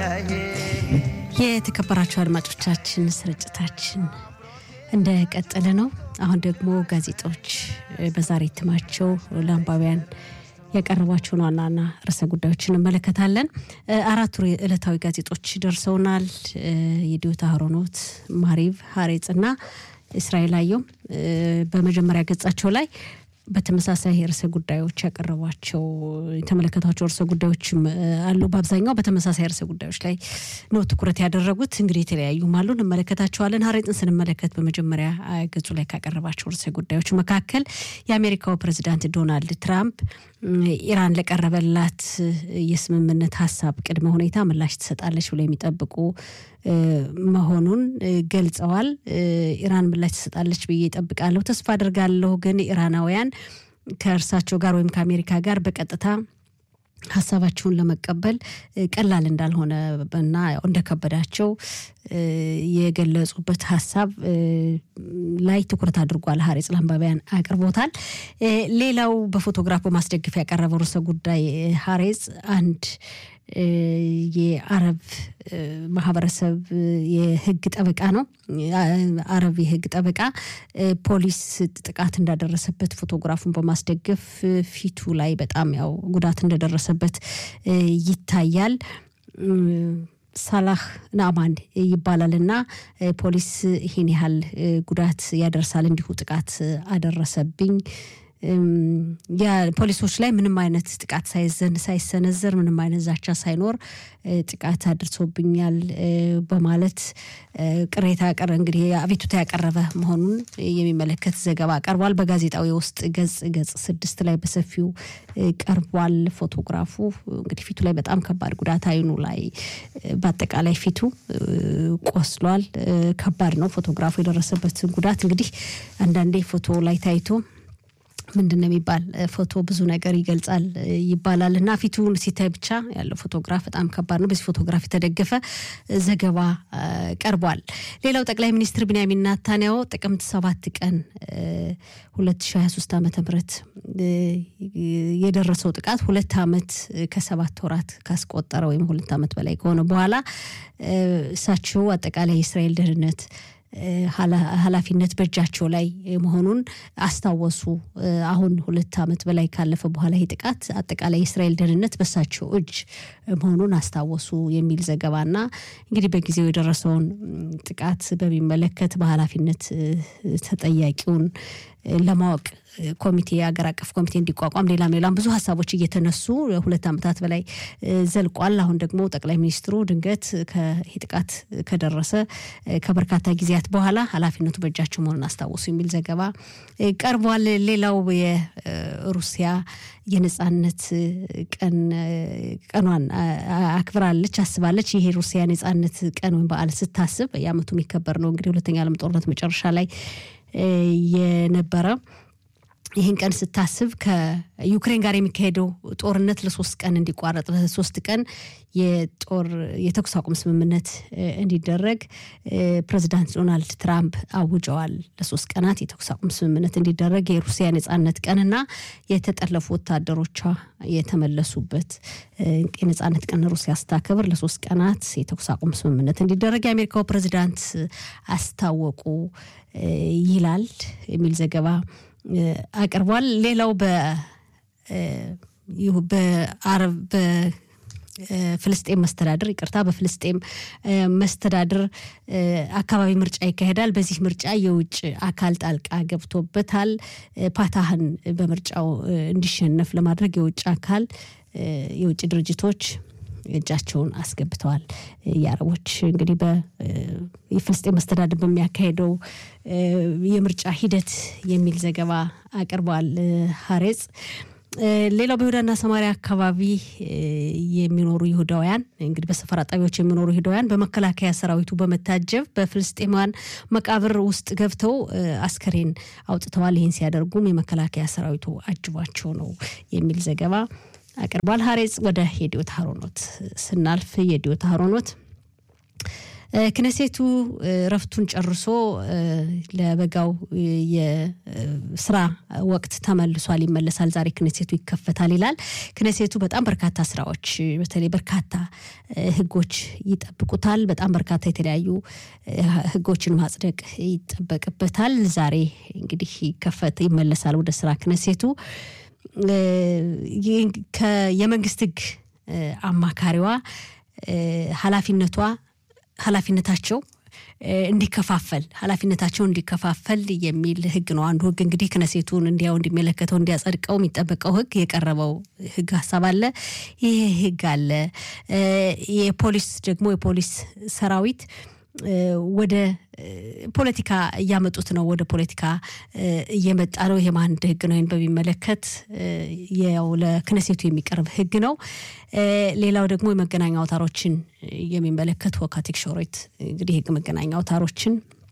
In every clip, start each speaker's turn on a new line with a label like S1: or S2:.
S1: የተከበራቸው አድማጮቻችን ስርጭታችን እንደቀጠለ ነው። አሁን ደግሞ ጋዜጦች በዛሬ እትማቸው ለአንባቢያን ያቀረቧቸውን ዋና ዋና ርዕሰ ጉዳዮችን እንመለከታለን። አራቱ ዕለታዊ ጋዜጦች ደርሰውናል። የዲዮታ ሀሮኖት፣ ማሪቭ፣ ሀሬጽ እና እስራኤል አየው በመጀመሪያ ገጻቸው ላይ በተመሳሳይ ርዕሰ ጉዳዮች ያቀረቧቸው የተመለከቷቸው ርዕሰ ጉዳዮችም አሉ። በአብዛኛው በተመሳሳይ ርዕሰ ጉዳዮች ላይ ነው ትኩረት ያደረጉት። እንግዲህ የተለያዩም አሉ፣ እንመለከታቸዋለን። ሀሬጥን ስንመለከት በመጀመሪያ ገጹ ላይ ካቀረባቸው ርዕሰ ጉዳዮች መካከል የአሜሪካው ፕሬዚዳንት ዶናልድ ትራምፕ ኢራን ለቀረበላት የስምምነት ሀሳብ ቅድመ ሁኔታ ምላሽ ትሰጣለች ብለው የሚጠብቁ መሆኑን ገልጸዋል። ኢራን ምላሽ ትሰጣለች ብዬ እጠብቃለሁ፣ ተስፋ አድርጋለሁ። ግን ኢራናውያን ከእርሳቸው ጋር ወይም ከአሜሪካ ጋር በቀጥታ ሀሳባቸውን ለመቀበል ቀላል እንዳልሆነ እና እንደከበዳቸው የገለጹበት ሀሳብ ላይ ትኩረት አድርጓል። ሀሬጽ ለአንባቢያን አቅርቦታል። ሌላው በፎቶግራፍ በማስደገፍ ያቀረበው ርዕሰ ጉዳይ ሀሬጽ አንድ የአረብ ማህበረሰብ የህግ ጠበቃ ነው። አረብ የህግ ጠበቃ ፖሊስ ጥቃት እንዳደረሰበት ፎቶግራፉን በማስደገፍ ፊቱ ላይ በጣም ያው ጉዳት እንደደረሰበት ይታያል። ሳላህ ናማን ይባላል እና ፖሊስ ይህን ያህል ጉዳት ያደርሳል እንዲሁ ጥቃት አደረሰብኝ ፖሊሶች ላይ ምንም አይነት ጥቃት ሳይዘን ሳይሰነዘር ምንም አይነት ዛቻ ሳይኖር ጥቃት አድርሶብኛል በማለት ቅሬታ ቀረ እንግዲህ አቤቱታ ያቀረበ መሆኑን የሚመለከት ዘገባ ቀርቧል። በጋዜጣው የውስጥ ገጽ ገጽ ስድስት ላይ በሰፊው ቀርቧል። ፎቶግራፉ እንግዲህ ፊቱ ላይ በጣም ከባድ ጉዳት አይኑ ላይ በአጠቃላይ ፊቱ ቆስሏል። ከባድ ነው ፎቶግራፉ የደረሰበትን ጉዳት እንግዲህ አንዳንዴ ፎቶ ላይ ታይቶ ምንድን ነው የሚባል ፎቶ ብዙ ነገር ይገልጻል ይባላል እና ፊቱን ሲታይ ብቻ ያለው ፎቶግራፍ በጣም ከባድ ነው። በዚህ ፎቶግራፍ የተደገፈ ዘገባ ቀርቧል። ሌላው ጠቅላይ ሚኒስትር ቢንያሚን ናታንያሁ ጥቅምት ሰባት ቀን 2023 ዓ ም የደረሰው ጥቃት ሁለት ዓመት ከሰባት ወራት ካስቆጠረ ወይም ሁለት ዓመት በላይ ከሆነ በኋላ እሳቸው አጠቃላይ የእስራኤል ደህንነት ኃላፊነት በእጃቸው ላይ መሆኑን አስታወሱ። አሁን ሁለት ዓመት በላይ ካለፈ በኋላ ይህ ጥቃት አጠቃላይ የእስራኤል ደህንነት በሳቸው እጅ መሆኑን አስታወሱ የሚል ዘገባና እንግዲህ በጊዜው የደረሰውን ጥቃት በሚመለከት በኃላፊነት ተጠያቂውን ለማወቅ ኮሚቴ ሀገር አቀፍ ኮሚቴ እንዲቋቋም ሌላም ሌላም ብዙ ሀሳቦች እየተነሱ ሁለት ዓመታት በላይ ዘልቋል። አሁን ደግሞ ጠቅላይ ሚኒስትሩ ድንገት ይህ ጥቃት ከደረሰ ከበርካታ ጊዜያት በኋላ ኃላፊነቱ በእጃቸው መሆኑን አስታወሱ የሚል ዘገባ ቀርቧል። ሌላው የሩሲያ የነጻነት ቀን ቀኗን አክብራለች፣ አስባለች። ይሄ የሩሲያ ነጻነት ቀን ወይም በዓል ስታስብ የዓመቱ የሚከበር ነው እንግዲህ ሁለተኛ ዓለም ጦርነት መጨረሻ ላይ የነበረ ይህን ቀን ስታስብ ከዩክሬን ጋር የሚካሄደው ጦርነት ለሶስት ቀን እንዲቋረጥ ለሶስት ቀን የጦር የተኩስ አቁም ስምምነት እንዲደረግ ፕሬዚዳንት ዶናልድ ትራምፕ አውጀዋል። ለሶስት ቀናት የተኩስ አቁም ስምምነት እንዲደረግ የሩሲያ ነጻነት ቀንና የተጠለፉ ወታደሮቿ የተመለሱበት የነጻነት ቀን ሩሲያ ስታከብር ለሶስት ቀናት የተኩስ አቁም ስምምነት እንዲደረግ የአሜሪካው ፕሬዚዳንት አስታወቁ ይላል የሚል ዘገባ አቅርቧል። ሌላው በአረብ በፍልስጤም መስተዳድር ይቅርታ፣ በፍልስጤም መስተዳድር አካባቢ ምርጫ ይካሄዳል። በዚህ ምርጫ የውጭ አካል ጣልቃ ገብቶበታል። ፓታህን በምርጫው እንዲሸነፍ ለማድረግ የውጭ አካል የውጭ ድርጅቶች እጃቸውን አስገብተዋል። የአረቦች እንግዲህ የፍልስጤም መስተዳድር በሚያካሄደው የምርጫ ሂደት የሚል ዘገባ አቅርበዋል ሀሬጽ። ሌላው በይሁዳና ሰማሪያ አካባቢ የሚኖሩ ይሁዳውያን እንግዲህ በሰፈራ ጣቢያዎች የሚኖሩ ይሁዳውያን በመከላከያ ሰራዊቱ በመታጀብ በፍልስጤማውያን መቃብር ውስጥ ገብተው አስከሬን አውጥተዋል። ይህን ሲያደርጉም የመከላከያ ሰራዊቱ አጅቧቸው ነው የሚል ዘገባ አቅርቧል። ሀሬጽ ወደ የዲዮት ሀሮኖት ስናልፍ የዲዮት ሀሮኖት ክነሴቱ ረፍቱን ጨርሶ ለበጋው የስራ ወቅት ተመልሷል፣ ይመለሳል። ዛሬ ክነሴቱ ይከፈታል ይላል። ክነሴቱ በጣም በርካታ ስራዎች በተለይ በርካታ ህጎች ይጠብቁታል። በጣም በርካታ የተለያዩ ህጎችን ማጽደቅ ይጠበቅበታል። ዛሬ እንግዲህ ይከፈት ይመለሳል ወደ ስራ ክነሴቱ የመንግስት ህግ አማካሪዋ ኃላፊነቷ ኃላፊነታቸው እንዲከፋፈል ኃላፊነታቸው እንዲከፋፈል የሚል ህግ ነው። አንዱ ህግ እንግዲህ ክነሴቱን እንዲያው እንዲመለከተው እንዲያጸድቀው የሚጠበቀው ህግ የቀረበው ህግ ሀሳብ አለ። ይሄ ህግ አለ። የፖሊስ ደግሞ የፖሊስ ሰራዊት ወደ ፖለቲካ እያመጡት ነው። ወደ ፖለቲካ እየመጣ ነው። ይሄም አንድ ህግ ነው። ይህን በሚመለከት ያው ለክነሴቱ የሚቀርብ ህግ ነው። ሌላው ደግሞ የመገናኛ አውታሮችን የሚመለከት ወካቲክ ሾሮት እንግዲህ ህግ መገናኛ አውታሮችን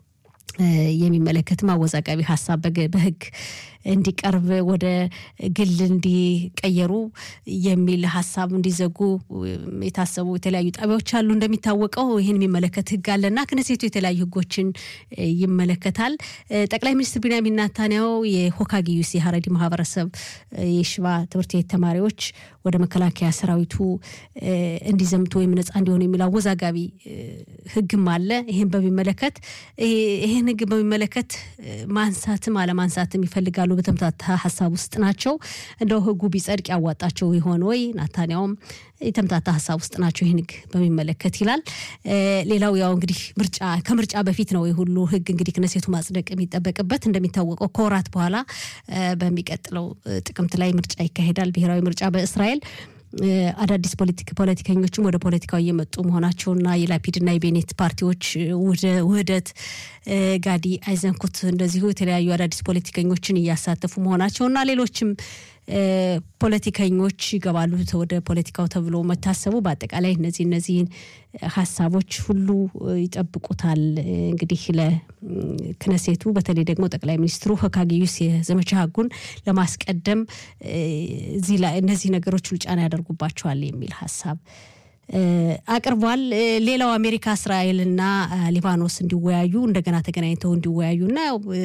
S1: የሚመለከትም አወዛጋቢ ሀሳብ በህግ እንዲቀርብ ወደ ግል እንዲቀየሩ የሚል ሀሳብ እንዲዘጉ የታሰቡ የተለያዩ ጣቢያዎች አሉ። እንደሚታወቀው ይህን የሚመለከት ህግ አለና ክነሴቱ የተለያዩ ህጎችን ይመለከታል። ጠቅላይ ሚኒስትር ቢንያሚን ኔታንያሁ የሆካጊዩስ የሀረዲ ማህበረሰብ የሽባ ትምህርት ቤት ተማሪዎች ወደ መከላከያ ሰራዊቱ እንዲዘምቱ ወይም ነጻ እንዲሆኑ የሚል አወዛጋቢ ህግም አለ። ይህን በሚመለከት ይህን ህግ በሚመለከት ማንሳትም አለማንሳትም ይፈልጋሉ። በተምታታ ሀሳብ ውስጥ ናቸው። እንደው ህጉ ቢጸድቅ ያዋጣቸው ይሆን ወይ? ናታንያውም የተምታታ ሀሳብ ውስጥ ናቸው ይህን ህግ በሚመለከት ይላል። ሌላው ያው እንግዲህ ምርጫ ከምርጫ በፊት ነው የሁሉ ህግ እንግዲህ ክነሴቱ ማጽደቅ የሚጠበቅበት። እንደሚታወቀው ከወራት በኋላ በሚቀጥለው ጥቅምት ላይ ምርጫ ይካሄዳል፣ ብሔራዊ ምርጫ በእስራኤል አዳዲስ ፖለቲከኞችም ወደ ፖለቲካው እየመጡ መሆናቸውና የላፒድና የቤኔት ፓርቲዎች ውህደት ጋዲ አይዘንኩት እንደዚሁ የተለያዩ አዳዲስ ፖለቲከኞችን እያሳተፉ መሆናቸውና ሌሎችም ፖለቲከኞች ይገባሉ ወደ ፖለቲካው ተብሎ መታሰቡ በአጠቃላይ እነዚህ እነዚህን ሀሳቦች ሁሉ ይጠብቁታል። እንግዲህ ለክነሴቱ በተለይ ደግሞ ጠቅላይ ሚኒስትሩ ሆካጊዩስ የዘመቻ ህጉን ለማስቀደም እዚህ ላይ እነዚህ ነገሮች ሁሉ ጫና ያደርጉባቸዋል የሚል ሀሳብ አቅርቧል። ሌላው አሜሪካ እስራኤልና ሊባኖስ እንዲወያዩ እንደገና ተገናኝተው እንዲወያዩና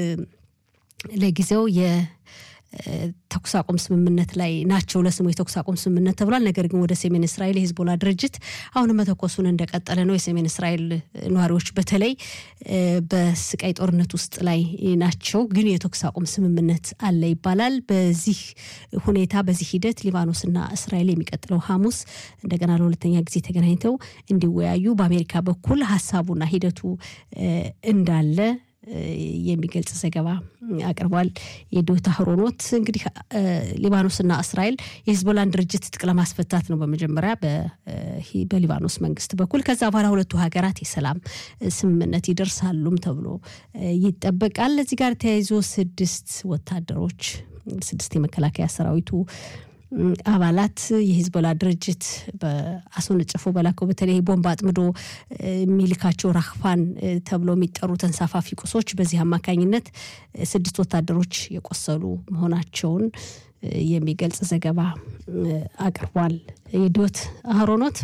S1: ለጊዜው ተኩስ አቁም ስምምነት ላይ ናቸው። ለስሙ የተኩስ አቁም ስምምነት ተብሏል። ነገር ግን ወደ ሰሜን እስራኤል የሂዝቦላ ድርጅት አሁን መተኮሱን እንደቀጠለ ነው። የሰሜን እስራኤል ነዋሪዎች በተለይ በስቃይ ጦርነት ውስጥ ላይ ናቸው። ግን የተኩስ አቁም ስምምነት አለ ይባላል። በዚህ ሁኔታ በዚህ ሂደት ሊባኖስና እስራኤል የሚቀጥለው ሐሙስ እንደገና ለሁለተኛ ጊዜ ተገናኝተው እንዲወያዩ በአሜሪካ በኩል ሀሳቡና ሂደቱ እንዳለ የሚገልጽ ዘገባ አቅርቧል። የዶታ ህሮኖት እንግዲህ ሊባኖስና እስራኤል የሂዝቦላን ድርጅት ትጥቅ ለማስፈታት ነው በመጀመሪያ በሊባኖስ መንግስት በኩል። ከዛ በኋላ ሁለቱ ሀገራት የሰላም ስምምነት ይደርሳሉም ተብሎ ይጠበቃል። እዚህ ጋር ተያይዞ ስድስት ወታደሮች ስድስት የመከላከያ ሰራዊቱ አባላት የሂዝቦላ ድርጅት በአስወነጨፎ በላከው በተለይ ቦምብ አጥምዶ የሚልካቸው ራክፋን ተብሎ የሚጠሩ ተንሳፋፊ ቁሶች በዚህ አማካኝነት ስድስት ወታደሮች የቆሰሉ መሆናቸውን የሚገልጽ ዘገባ አቅርቧል። የዶት አህሮኖት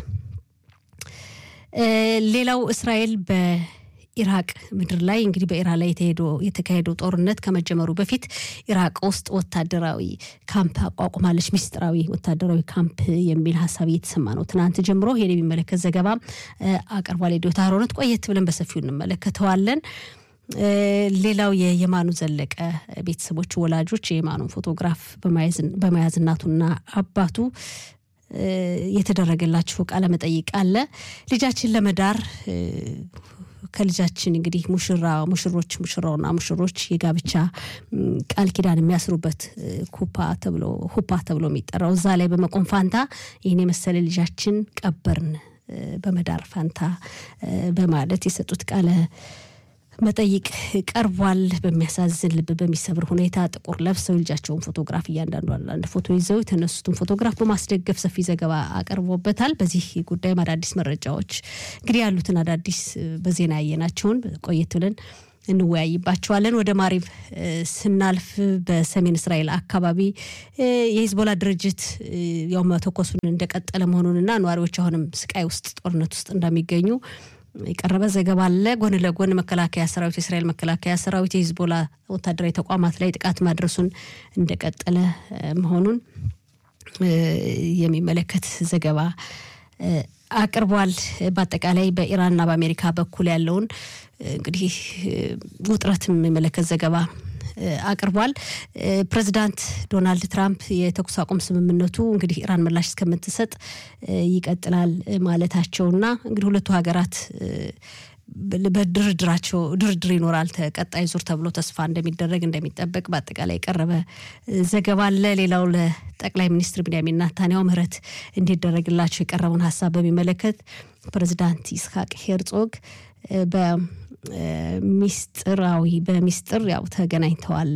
S1: ሌላው እስራኤል በ ኢራቅ ምድር ላይ እንግዲህ በኢራን ላይ የተካሄደው ጦርነት ከመጀመሩ በፊት ኢራቅ ውስጥ ወታደራዊ ካምፕ አቋቁማለች። ሚስጥራዊ ወታደራዊ ካምፕ የሚል ሀሳብ እየተሰማ ነው። ትናንት ጀምሮ ይሄን የሚመለከት ዘገባ አቅርቧል። የዶታ ሮነት ቆየት ብለን በሰፊው እንመለከተዋለን። ሌላው የየማኑ ዘለቀ ቤተሰቦች ወላጆች የየማኑን ፎቶግራፍ በመያዝ እናቱና አባቱ የተደረገላቸው ቃለ መጠይቅ አለ። ልጃችን ለመዳር ከልጃችን እንግዲህ ሙሽራ ሙሽሮች ሙሽራውና ሙሽሮች የጋብቻ ቃል ኪዳን የሚያስሩበት ኩፓ ተብሎ ሁፓ ተብሎ የሚጠራው እዛ ላይ በመቆም ፋንታ ይህን የመሰለ ልጃችን ቀበርን በመዳር ፋንታ በማለት የሰጡት ቃለ መጠይቅ ቀርቧል። በሚያሳዝን ልብ በሚሰብር ሁኔታ ጥቁር ለብሰው ልጃቸውን ፎቶግራፍ እያንዳንዱ አንድ ፎቶ ይዘው የተነሱትን ፎቶግራፍ በማስደገፍ ሰፊ ዘገባ አቅርቦበታል። በዚህ ጉዳይም አዳዲስ መረጃዎች እንግዲህ ያሉትን አዳዲስ በዜና ያየናቸውን ቆየት ብለን እንወያይባቸዋለን። ወደ ማሪብ ስናልፍ በሰሜን እስራኤል አካባቢ የሂዝቦላ ድርጅት ያው መተኮሱን እንደቀጠለ መሆኑንና ነዋሪዎች አሁንም ስቃይ ውስጥ ጦርነት ውስጥ እንደሚገኙ የቀረበ ዘገባ አለ። ጎን ለጎን መከላከያ ሰራዊት የእስራኤል መከላከያ ሰራዊት የሂዝቦላ ወታደራዊ ተቋማት ላይ ጥቃት ማድረሱን እንደቀጠለ መሆኑን የሚመለከት ዘገባ አቅርቧል። በአጠቃላይ በኢራንና በአሜሪካ በኩል ያለውን እንግዲህ ውጥረት የሚመለከት ዘገባ አቅርቧል። ፕሬዚዳንት ዶናልድ ትራምፕ የተኩስ አቁም ስምምነቱ እንግዲህ ኢራን ምላሽ እስከምትሰጥ ይቀጥላል ማለታቸውና እንግዲህ ሁለቱ ሀገራት በድርድራቸው ድርድር ይኖራል ቀጣይ ዙር ተብሎ ተስፋ እንደሚደረግ እንደሚጠበቅ በአጠቃላይ የቀረበ ዘገባ አለ። ሌላው ለጠቅላይ ሚኒስትር ቢንያሚን ናታንያሁ ምህረት እንዲደረግላቸው የቀረበውን ሀሳብ በሚመለከት ፕሬዚዳንት ይስሐቅ ሄርጾግ በሚስጥራዊ በሚስጥር ያው ተገናኝተዋል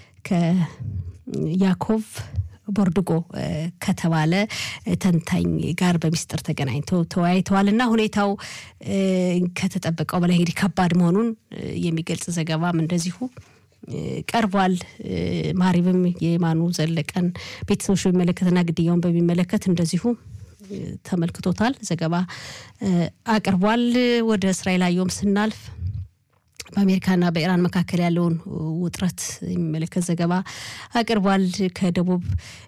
S1: ከያኮቭ ቦርድጎ ከተባለ ተንታኝ ጋር በሚስጥር ተገናኝተው ተወያይተዋል እና ሁኔታው ከተጠበቀው በላይ እንግዲህ ከባድ መሆኑን የሚገልጽ ዘገባም እንደዚሁ ቀርቧል። ማሪብም የማኑ ዘለቀን ቤተሰቦች በሚመለከትና ግድያውን በሚመለከት እንደዚሁ ተመልክቶታል፣ ዘገባ አቅርቧል። ወደ እስራኤል አየሁም ስናልፍ በአሜሪካና በኢራን መካከል ያለውን ውጥረት የሚመለከት ዘገባ አቅርቧል። ከደቡብ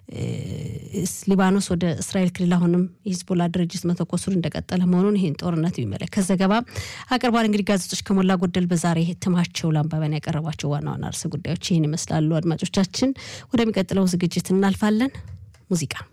S1: ሊባኖስ ወደ እስራኤል ክልል አሁንም የሂዝቦላ ድርጅት መተኮሱን እንደቀጠለ መሆኑን ይህን ጦርነት የሚመለከት ዘገባ አቅርቧል። እንግዲህ ጋዜጦች ከሞላ ጎደል በዛሬ እትማቸው ለአንባቢያን ያቀረቧቸው ዋና ዋና ርዕሰ ጉዳዮች ይህን ይመስላሉ። አድማጮቻችን፣ ወደሚቀጥለው ዝግጅት እናልፋለን። ሙዚቃ